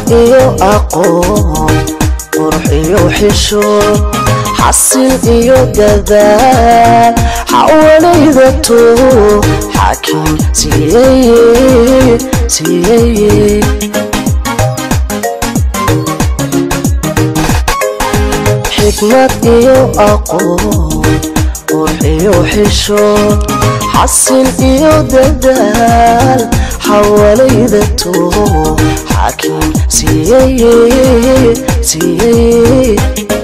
iyo aqoon qurux iyo xishood xasil iyo dadaal xawalayda too xaakim siiyeye siiyeye xikmad iyo aqoon qurux iyo xishood xasil iyo dadaal xawalayda too xaakim siiyeye siiyeye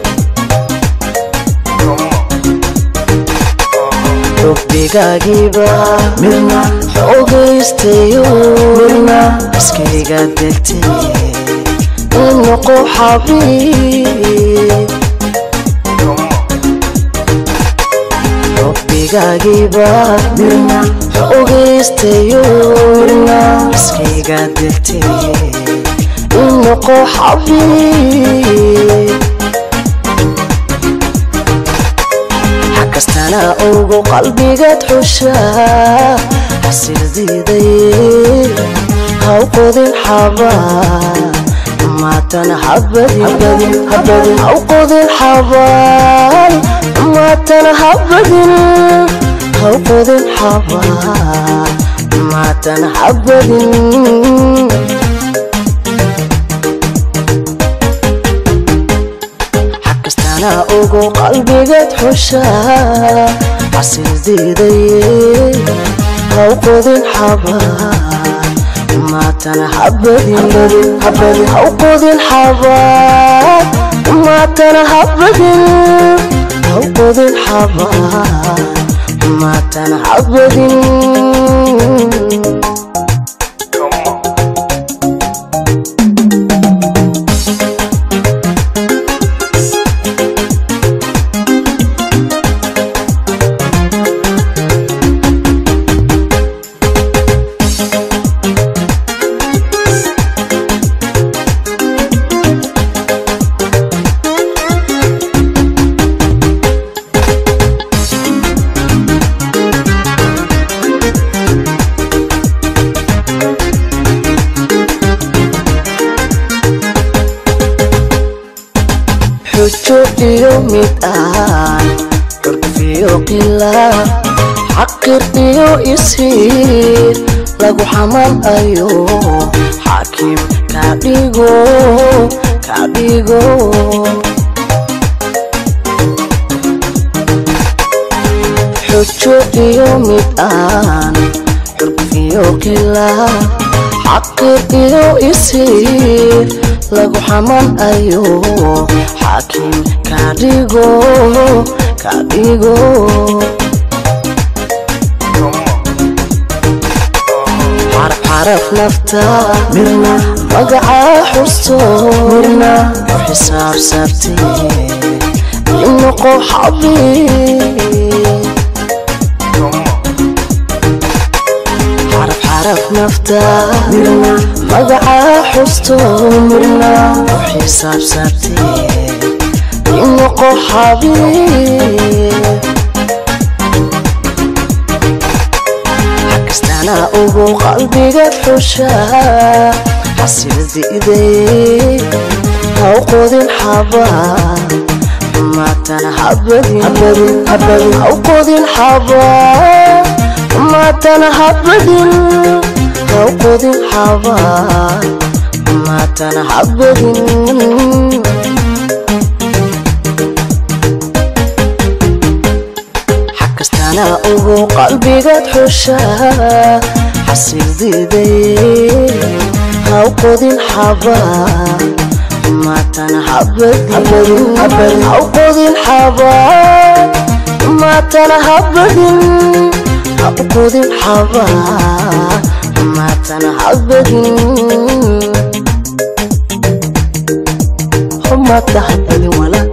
rubbigaagiiba midna xoogaystayo midna iskayga degtay inoqo xabiib rubbigaagiiba midna xoogaystayo midna iskayga degtay inoqo xabiib kastana ogo qalbigaad xushaa xasildiiday haw qodin xabaa maatana habadin haw qodin xabaal maatana habadin haw qodin xabaa maatana habadin ogo qalbigaad xushaa xasildiiday haw qodin xabaa maatana habadin haw qodin xabaa maatana habadin haw qodin xabaa maatana habadin xujo iyo mid aan curfiyo qila xaqir iyo isiir lagu xamalayo xaakim kadhigo kadhigo xujo iyo mid aan curfiyo qila xaqir iyo isiir lagu xamalayo xaakim kadhigo kadhigo xaraf xaraf nafta mirna magacaa xusto mirna u xisaabsabtee inoqo xabiib xaraf nafta mirna magacaa xusto mirna u xisaabsabtee inoqo xabiib xakastana ogo qalbigaad xushaa xasildiiday haw qodin xabaa maatana habadin haw qodin xabaa maatana habadin haw qodin xabaa maatana habadin xakastana ogo qalbigaad xushaa xasildiiday haw qodin xabaa maatana habadin haw qodin xabaa maatana habadin haw qodin xabaa maatana habadin humatahay adin wala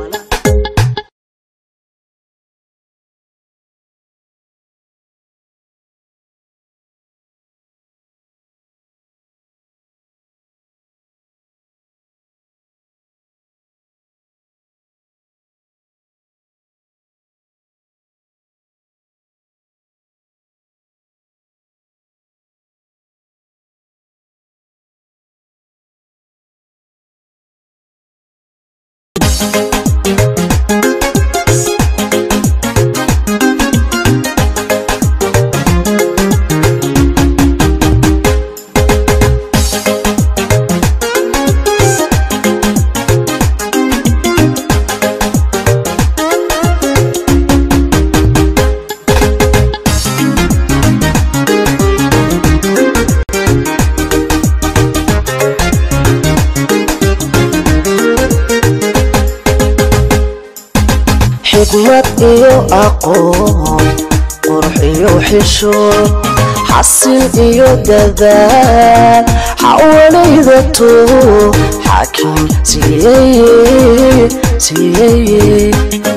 xikmad iyo aqoon qurux iyo xishood xasil iyo dadaal xawalaydato xaakim siiyeye siiyeye